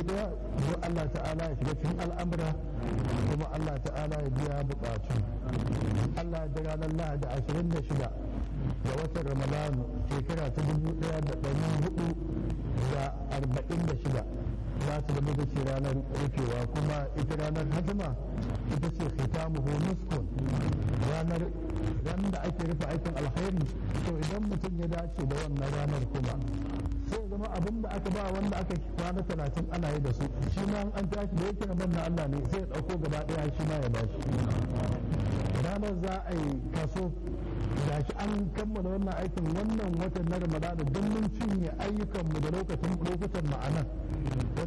daya don Allah ta'ala ya shiga cikin al'amura kuma Allah ta'ala ya biya bukatu Allah da ranar lahadi ashirin da shida ga watan ramadanu shekara ta dubu daya da ɗari hudu da arba'in da shida za ta zama da ce ranar rufewa kuma ita ranar hajjima ita ce khitamuhu muskun ranar ran da ake rufe aikin alkhairi to idan mutum ya dace da wannan ranar kuma sai zama abin da aka ba wanda aka kwana talatin ana yi da su shi ma an tashi da yake nan na Allah ne sai ya ɗauko gaba ɗaya shi ma ya bashi ranar za a yi kaso da shi an kammala wannan aikin wannan watan na ramadana don mun cinye ayyukanmu da lokacin lokutan ma'anan